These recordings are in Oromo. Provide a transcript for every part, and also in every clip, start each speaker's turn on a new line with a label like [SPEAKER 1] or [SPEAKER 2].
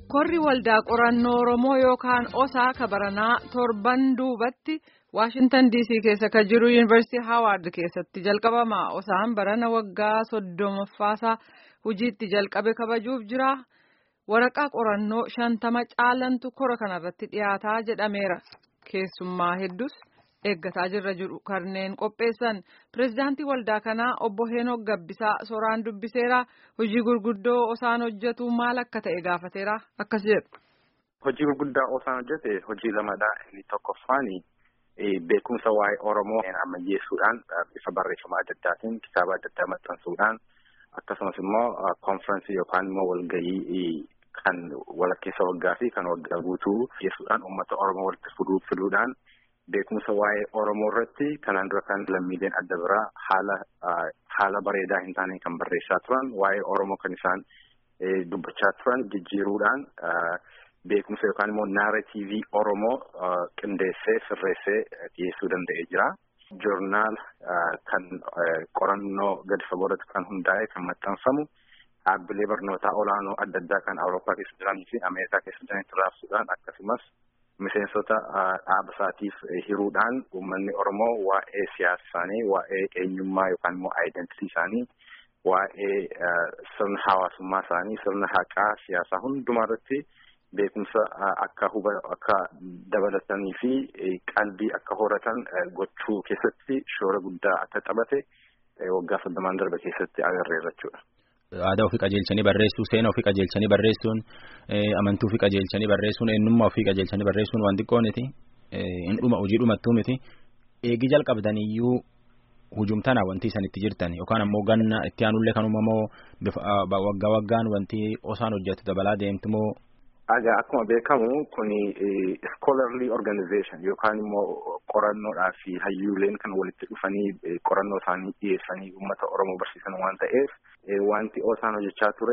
[SPEAKER 1] Korri waldaa qorannoo Oromoo yookaan osaa kabaranaa torban duubatti Waashintan DC keessa kan jiru Yuunivarsiitii Haawaard keessatti jalqabama. Osaan barana waggaa soddomaffaasaa hojiitti jalqabe kabajuuf jira. Waraqaa qorannoo shantama caalantu kora kanarratti dhiyaataa jedhameera. Keessummaa hedduus eeggataa jirra jiru kanneen qopheessan pirezidaantii waldaa kanaa obbo Heenok Gabbisaa soraan dubbiseera hojii gurguddoo osaan hojjetu maal akka ta'e gaafateera akkas jedhu.
[SPEAKER 2] Hojii gurguddaa osaan hojjete hojii lamadha inni tokkoffaani beekumsa waa'ee Oromoo ammayyeessuudhaan bifa barreeffama adda addaatiin kitaaba adda addaa maxxansuudhaan akkasumas immoo konfiraansii yookaan immoo walgahii kan walakkeessa waggaa fi kan waggaa guutuu geessuudhaan uummata Oromoo walitti fiduudhaan beekumsa waa'ee Oromoo irratti kanaan dura kan lammiileen adda biraa haala haala bareedaa hin taane kan barreessaa turan waa'ee Oromoo kan isaan dubbachaa turan jijjiiruudhaan beekumsa yookaan immoo naaratiivii Oromoo qindeessee sirreessee dhiyeessuu danda'ee jira. Joornaal kan qorannoo gadi fagoorratti kan hundaa'e kan maxxanfamu dhaabbilee barnootaa olaanoo adda addaa kan Awurooppaa keessa jiranii fi Ameerikaa keessa jiranitti raabsuudhaan akkasumas miseensota dhaaba isaatiif hiruudhaan uummanni Oromoo waa'ee siyaasa isaanii, waa'ee eenyummaa yookaan immoo aayidentii isaanii, waa'ee sirna hawaasummaa isaanii, sirna haqaa siyaasaa hundumaa irratti beekumsa akka huba akka dabalatanii fi qalbii akka horatan gochuu keessatti shoora guddaa akka taphate waggaa soddomaan darbe keessatti agarreerra jechuudha.
[SPEAKER 3] Aadaa ofii qajeelchanii barreessuu, seena ofii qajeelchanii barreessuun, amantuu ofii qajeelchanii barreessuun, eenyummaa ofii qajeelchanii barreessuun waan xiqqoo miti. Hin dhuma hojii dhumattuu miti. Eegi jalqabdaniyyuu hujumtana wanti isan itti jirtan yookaan ammoo ganna itti aanullee kan uumamoo waggaa waggaan wanti osaan hojjetu dabalaa deemtu moo
[SPEAKER 2] Egaa akkuma beekamu kun scholarly organization yookaan immoo qorannoodhaa fi hayyuuleen kan walitti dhufanii qorannoo isaanii dhiyeessanii uummata Oromoo barsiisan waan ta'eef wanti osaan hojjechaa ture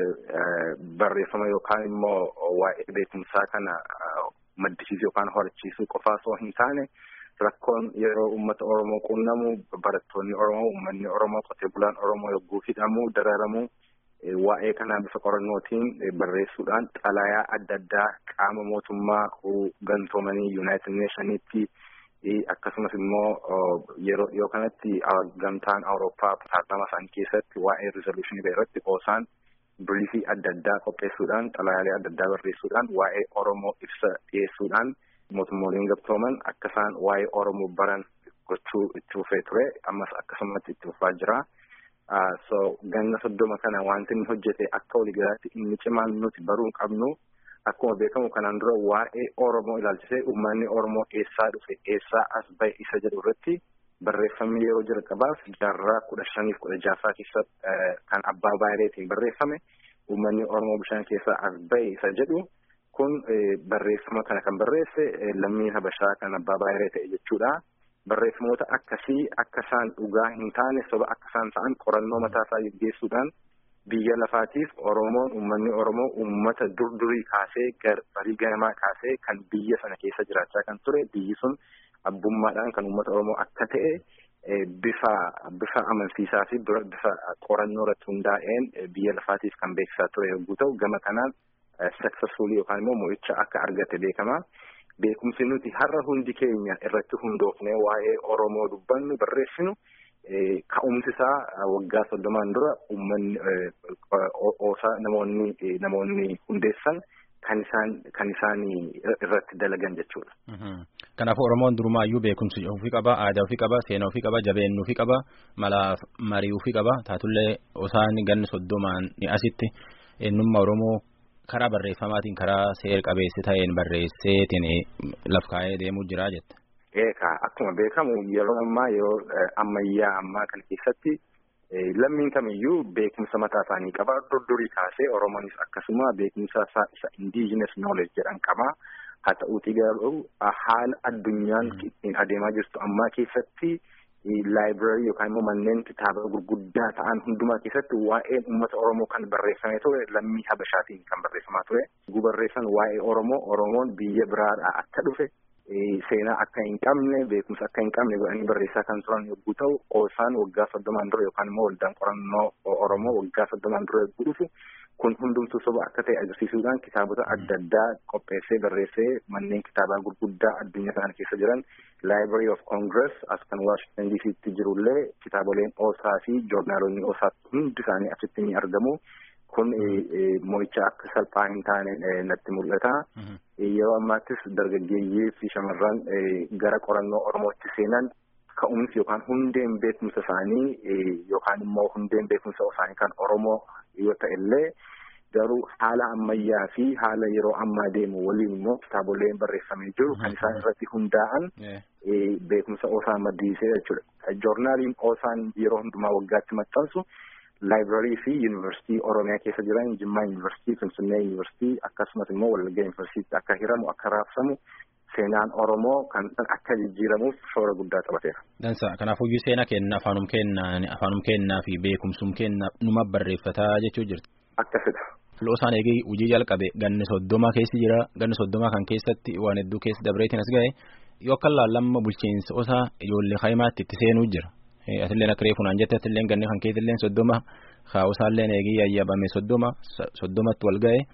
[SPEAKER 2] barreeffama yookaan immoo waa'ee beekumsaa kana maddisiisuu yookaan horachiisuu qofaa osoo hin taane rakkoon yeroo uummata Oromoo qunnamu barattoonni Oromoo uummanni Oromoo qotee bulaan Oromoo yogguu hidhamu dararamu. waa'ee kanaa bifa qorannootiin barreessuudhaan xalayaa adda addaa qaama mootummaa gantoomanii yuunaayitid neeshaniitti akkasumas immoo yeroo dhiyoo kanatti gamtaan awurooppaa paarlaamaa isaanii keessatti waa'ee rizooluushinii irratti osaan biriifii adda addaa qopheessuudhaan xalayaalee adda addaa barreessuudhaan waa'ee oromoo ibsa dhiyeessuudhaan mootummooleen gamtooman akka isaan waa'ee oromoo baran gochuu itti fufee ture ammas akkasumatti itti fufaa jira. so ganna soddoma kana wanti inni hojjete akka waliigalaatti inni cimaan nuti baruu qabnu akkuma beekamu kanaan dura waa'ee Oromoo ilaalchisee uummanni Oromoo eessaa dhufe eessaa as bahe isa jedhu irratti barreeffamni yeroo jalqabaaf jaarraa kudha shaniif kudha jaffaa keessa kan abbaa baayireetiin barreeffame uummanni Oromoo bishaan keessaa as bahe isa jedhu kun barreeffama kana kan barreesse lammiin Habashaa kan abbaa baayiree ta'e jechuudha. barreeffamoota akkasii akka isaan dhugaa hin taane soba akka isaan ta'an qorannoo mataa isaa gaggeessuudhaan biyya lafaatiif Oromoon uummanni Oromoo uummata durdurii kaasee barii ganamaa kaasee kan biyya sana keessa jiraachaa kan ture biyyi sun abbummaadhaan kan uummata Oromoo akka ta'e bifa bifa amansiisaa fi bifa qorannoo irratti hundaa'een biyya lafaatiif kan beeksisaa ture yogguu ta'u gama kanaan successfully yookaan immoo mo'icha akka argate beekama. beekumsi nuti har'a hundi keenya irratti hundoofnee waa'ee Oromoo dubbannu barreessinu ka'umsi isaa waggaa soddomaan dura uummanni oosaa namoonni namoonni hundeessan kan isaan kan isaan irratti dalagan jechuudha.
[SPEAKER 3] Kanaafuu Oromoon durumaayyuu beekumsi ofii qaba, aadaa ofii qaba, seenaa ofii qaba, jabeenya ofii qaba, mala marii ofii qaba. Taatullee osaan ganni soddomaan asitti eenyummaa Oromoo karaa barreeffamaatiin karaa seer qabeessi ta'een barreesseetiin laf kaa'ee deemuu jira jette.
[SPEAKER 2] Eegaa akkuma beekamu yeroo ammaa yeroo ammayyaa ammaa kana keessatti lammiin kamiyyuu beekumsa mataa isaanii qaba. Durdurii kaasee Oromoonis akkasuma beekumsa isa indigenous knowledge jedhan qaba. Haa ta'uutii garuu haala addunyaan ittiin adeemaa jirtu ammaa keessatti laayibraarii yookaan immoo manneen kitaaba gurguddaa ta'an hundumaa keessatti waa'een uummata Oromoo kan barreeffamee ture lammii Habashaatiin kan barreeffamaa ture. Guu barreessan waa'ee Oromoo Oromoon biyya biraadhaa akka dhufe seenaa akka hin qabne beekumsa akka hin qabne godhanii barreessaa kan turan yogguu ta'u osaan waggaa soddomaan dura yookaan immoo waldaan qorannoo Oromoo waggaa soddomaan dura yogguu dhufu kun hundumtuu soba akka ta'e agarsiisuudhaan kitaabota adda addaa qopheessee barreessee manneen kitaabaa gurguddaa addunyaa kana keessa jiran Library of Congress as kan Washington DC'tti jirullee kitaaboleen oosaa fi joornaalonni oosaa hundi isaanii achitti ni argamu. Kun mo'icha akka salphaa hin taane natti mul'ata. Yeroo ammaattis dargaggeeyyii fi shamarran gara qorannoo Oromootti seenan ka'umsi yookaan hundeen beekumsa isaanii yookaan immoo hundeen beekumsa isaanii kan Oromoo yoo ta'ellee garuu haala ammayyaa fi haala yeroo ammaa deemu waliin immoo kitaaboleen barreeffamee jiru kan isaan irratti hundaa'an beekumsa oosaa maddisiisee jechuudha. Joornaaliin oosaan yeroo hundumaa waggaatti maxxansu laayibrarii fi yuunivarsiitii Oromiyaa keessa jiran Jimmaa yuunivarsiitii, Finfinnee yuunivarsiitii akkasumas immoo Wallagga yuunivarsiitii akka hiramu akka raabsamu seenaan Oromoo kan akka jijjiiramuuf shoora guddaa taphateera.
[SPEAKER 3] Dansa kanaafuu seenaa kenna afaanum kennaa afaanum kennaa fi beekumsum kenna numa barreeffataa jechuu jirti.
[SPEAKER 2] Akkasidha.
[SPEAKER 3] Loosaan eegee hojii jalqabe ganni soddoma keessi jira ganni soddoma kan keessatti waan hedduu keessa dabreetiin as ga'e yoo akka laallamma bulchiinsa osaa ijoollee kaayimaatti itti seenuu jira. Asilleen akka reefu naan jette asilleen ganni kan keessilleen soddoma kaa'usaalleen eegee yayyabame soddoma soddomatti wal ga'e.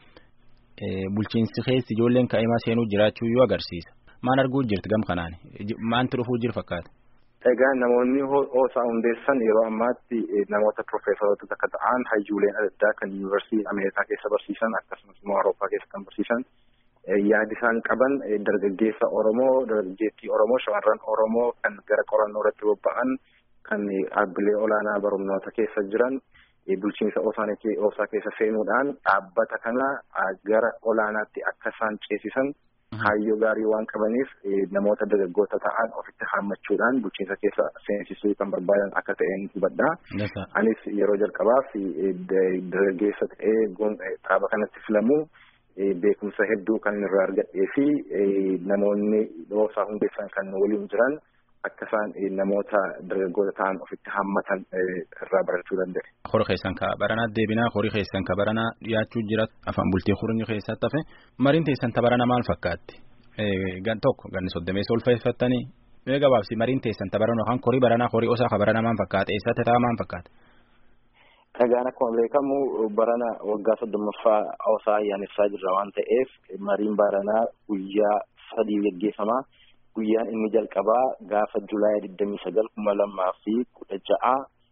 [SPEAKER 3] bulchiinsi keessi ijoolleen kaa'imaa seenuu jiraachuu yoo agarsiisa maan arguu jirti gam kanaan maanti dhufuu jiru fakkaata.
[SPEAKER 2] Egaa namoonni oosaa hundeessan yeroo ammaatti namoota profeesaroota akka ta'an hayyuuleen adda addaa kan yuunivarsiitii Ameerikaa keessa barsiisan akkasumas immoo Awurooppaa keessa kan barsiisan yaadi isaan qaban dargaggeessa Oromoo dargaggeettii Oromoo shamarran Oromoo kan gara qorannoo irratti bobba'an kan dhaabbilee olaanaa barumnoota keessa jiran bulchiinsa oosaa keessa seenuudhaan dhaabbata kana gara olaanaatti akka isaan ceesisan kaayyoo gaarii waan qabaniif namoota dargaggoota ta'an ofitti haammachuudhaan bulchiinsa keessa seensisuu kan barbaadan akka ta'een hubadha. Anis yeroo jalqabaaf dargaggeessa ta'ee dhaaba kanatti filamu beekumsa hedduu kan irraa argadhee fi namoonni oosaa hundeessan kan waliin jiran akka isaan namoota dargaggoota ta'an ofitti haammatan irraa barachuu danda'e.
[SPEAKER 3] Horii keessan ka baranaa deebinaa horii keessan ka baranaa dhiyaachuu jira afaan bultii horii keessatti hafe mariin teessan ta barana maal fakkaatti? Gan tokko ganni soddomeessa ulfeeffattanii mee gabaabsi mariin teessan ta barana yookaan horii baranaa horii osaa ka barana maal fakkaata eessatti ta'a maal fakkaata?
[SPEAKER 2] Egaan akkuma beekamu barana waggaa soddommaffaa osaa ayyaaneffaa jirra waan ta'eef mariin baranaa guyyaa sadii geggeeffama. guyyaan inni jalqabaa gaafa julaay digdamii sagal kuma lamaa fi kudha ja'a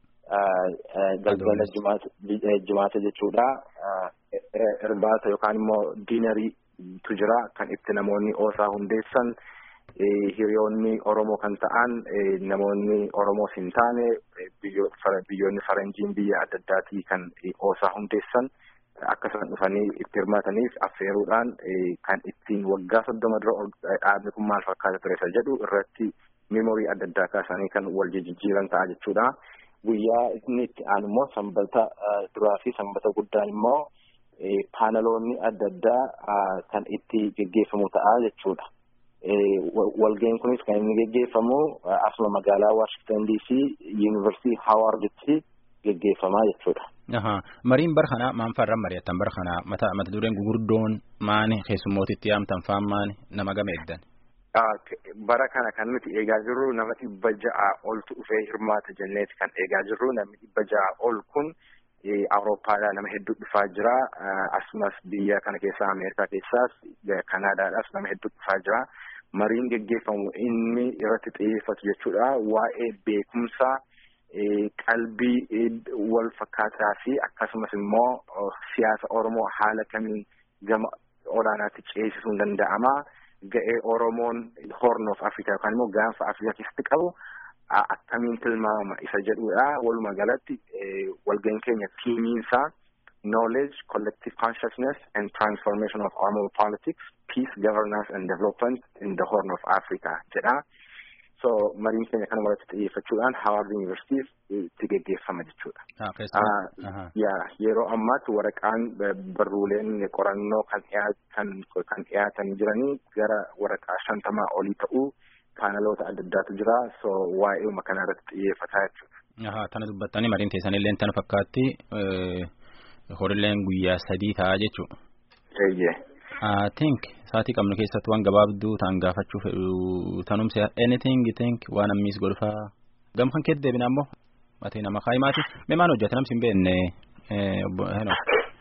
[SPEAKER 2] galgala jimaata jechuudha irbaata yookaan immoo diinariitu jira kan itti namoonni oosaa hundeessan hiriyoonni oromoo kan ta'an namoonni oromoo hin taane biyyoonni faranjiin biyya adda addaatii kan oosaa hundeessan akka isaan dhufanii itti hirmaataniif affeeruudhaan kan ittiin waggaa soddoma dura dhaabni kun maal fakkaata ture isa jedhu irratti meemorii adda addaa kaasanii kan wal jijjiiran ta'a jechuudha. Guyyaa inni itti aanu immoo sanbata duraa fi sanbata guddaan immoo paanaloonni adda addaa kan itti geggeeffamu ta'a jechuudha. Walga'iin kunis kan inni geggeeffamu asuma magaalaa Washington DC Yuunivarsiitii Haawarditti geggeeffamaa jechuudha.
[SPEAKER 3] Mariin bara kanaa maan farran mari'attan bara kanaa mata mata dureen gugurdoon maani keessummootitti yaamtan faan maani nama game eddan.
[SPEAKER 2] Bara kana kan nuti eegaa jirru nama dhibba ja'a oltu dhufee hirmaata jenneeti kan eegaa jirru namni dhibba ja'a ol kun Awurooppaadhaa nama hedduu dhufaa jira asumas biyya kana keessaa Ameerikaa keessaas Kanaadaadhaas nama hedduu dhufaa jira. Mariin geggeeffamu inni irratti xiyyeeffatu jechuudha waa'ee beekumsaa. qalbii wal fakkaataa fi akkasumas immoo siyaasa Oromoo haala kamiin gama olaanaatti ceesisuun danda'ama. Ga'ee Oromoon Horn of Africa yookaan immoo gaanfa Afrikaa keessatti qabu akkamiin tilmaamama isa jedhudha. Walumaa galatti walga'iin keenya tiimiinsaa knowledge, collective consciousness and transformation of Oromo politics, peace, governance and development in the Horn of Africa jedha. so mariin keenya kana walitti xiyyeeffachuudhaan Hawaard Yuunivarsiitiif itti geggeeffama jechuudha. Yeroo ammaatti waraqaan barruuleen qorannoo kan dhiyaatan kan dhiyaatan jiranii gara waraqaa shantamaa olii ta'uu paanaloota adda addaatu jira so waa'ee kana irratti xiyyeeffataa jechuudha.
[SPEAKER 3] Tana dubbattanii mariin teessanillee tana fakkaatti horilleen guyyaa sadii ta'a jechuudha.
[SPEAKER 2] Eeyyee.
[SPEAKER 3] I think saatii qabnu keessatti waan gabaabduu ta'an gaafachuu fedhu tanumse anything you think waan ammiis godhufaa gam kan keetti deebina ammoo matee nama kaayimaati mee maan hojjeta namsi hin beekne obbo Heno.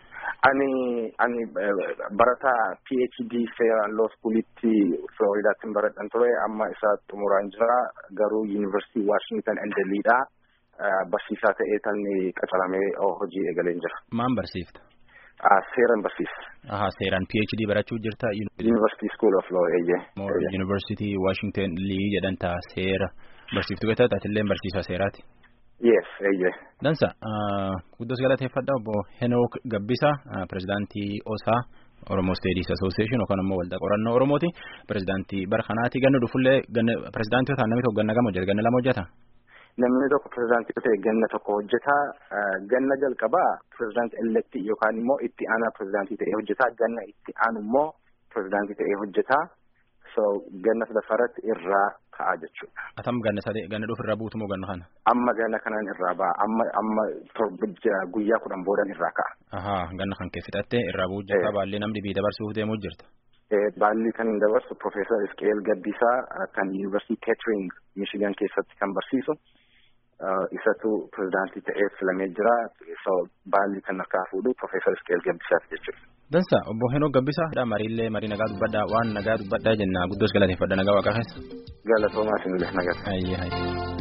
[SPEAKER 2] Ani ani barataa PhD seeraan law schoolitti Floridaatti baradhan ture amma isa xumuraan jira garuu Yuunivarsiitii Washington Endeliidha. Barsiisaa ta'ee tan qacaramee hojii eegaleen jira.
[SPEAKER 3] Maan barsiifta?
[SPEAKER 2] Seeran barsiisa.
[SPEAKER 3] Aha seeraan PhD barachuu jirta.
[SPEAKER 2] University School of Law eeyyee.
[SPEAKER 3] University Washington Lee jedhan ta'a seera barsiiftuu keessatti atiillee barsiisaa seeraati.
[SPEAKER 2] Yes eeyyee.
[SPEAKER 3] Dansa guddos galateeffadha obbo Henook Gabbisa pirezidaantii OSA Oromoo Studies Association yookaan immoo waldaa qorannoo Oromooti pirezidaantii bara kanaati ganna dhufullee pirezidaantii yoo ta'an namni tokko ganna gama hojjeta ganna lama hojjeta.
[SPEAKER 2] Namni tokko pirezidaantii ta'e ganna tokko hojjeta ganna jalqabaa pirezidaantii elektii yookaan immoo itti aanaa pirezidaantii ta'ee hojjeta ganna itti aanu immoo pirezidaantii ta'ee hojjeta so ganna sadaffaratti irraa ka'a jechuudha.
[SPEAKER 3] Atam ganna sadee ganna dhufu irraa buutu moo ganna kana?
[SPEAKER 2] Amma ganna kanaan irraa ba'a amma amma guyyaa kudhan boodan irraa ka'a.
[SPEAKER 3] Ahaa ganna kan kee fixattee irraa bu'u jirta baallee namni bii dabarsuuf deemuu jirta.
[SPEAKER 2] Baalli kan hin dabarsu Profeesar Isqeel Gabbisaa kan Yuunivarsiitii Keetering Michigan keessatti kan barsiisu. isatu pirezidaantii ta'ee filamee jira baalli kan harkaa fuudhu Profeesar Isqeel Gabbisaati jechuudha.
[SPEAKER 3] Dansa obbo Henoo Gabbisaa mariillee marii nagaa dubbadhaa waan nagaa dubbadhaa jenna guddoos galateeffadha nagaa waaqa keessa.
[SPEAKER 2] Galatoomaa isinillee nagaa.
[SPEAKER 3] Ayyaa ayyaa.